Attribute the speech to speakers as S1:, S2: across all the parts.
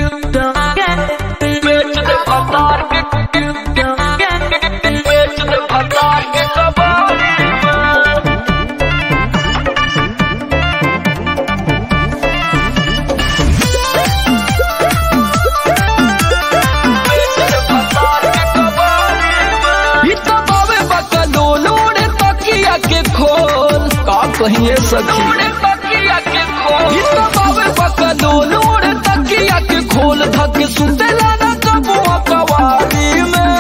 S1: बेच दे भतार के बेच दे भतार के कबाड़ी में ई तो बावे बकलोल उड़े तकिया के खोल का कहिए सखी उड़े तकिया के खोल ई तो बावे बकलोल उड़े तकिया के खोल धक सुतेला ना कबुआ कवारी में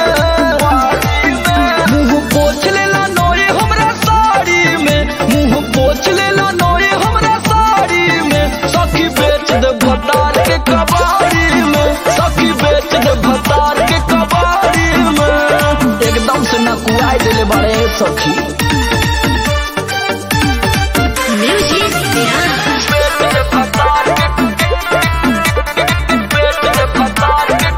S1: मुंह पोछ लेला नोए हमरा साड़ी में मुंह पोछ लेला नोए हमरा साड़ी में सखी बेच दे भतार के कबाड़ी में सखी बेच दे भतार के कबाड़ी में एकदम से नकुआई देले बड़े सखी
S2: Music Dance.
S1: बेच दे भतार के बेच दे भतार के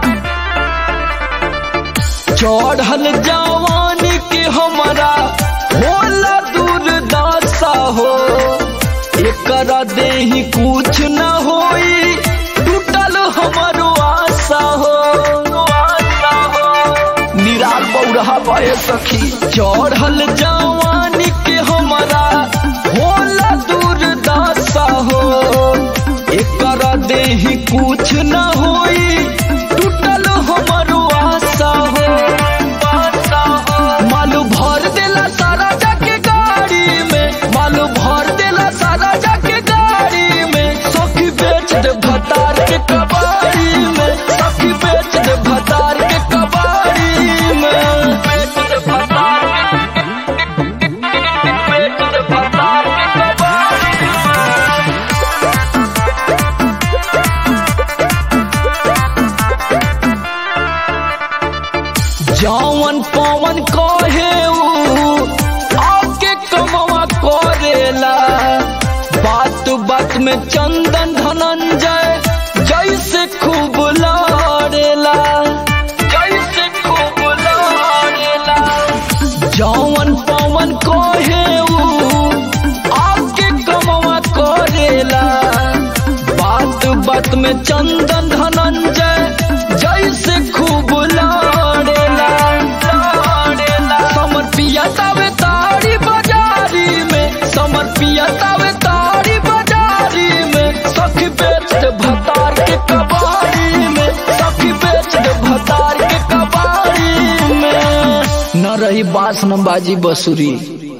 S1: चढ़ल जवानी के हमारा होला दुर्दशा हो एकरा देही कुछ न होई टूटल हमारो आशा हो आशा हो निराल बौरहा बहे सखी चढ़ल जवानी के हमारा होला दुर्दशा हो एकरा देही कुछ न होई टूटल हमारो आशा हो आशा हो मालू भर देला सारा जाके गाड़ी में मालू भर देला सारा जाके गाड़ी में सखी बेच दे भतार के कबाड़ी में सखी बेच दे भतार के कबाड़ी में बेच दे भतार के बेच दे भतार के कबाड़ी में जौवन पवन कहे ऊ आके कमवा करेला बात बात में चंदन धनंजय जैसे खूब लड़ेला जैसे खूब लड़ेला जौवन पवन कहे ऊ आके कमवा करेला बात बात में चंदन धनंजय जैसे खूब लड़ेला लड़ेला समर पिया तावे तारी बाजारी में समर पिया तावे तारी बाजारी में सखी बेच दे भतार के कबाड़ी में सखी बेच दे भतार के कबाड़ी में न रही बास न बाजी बसुरी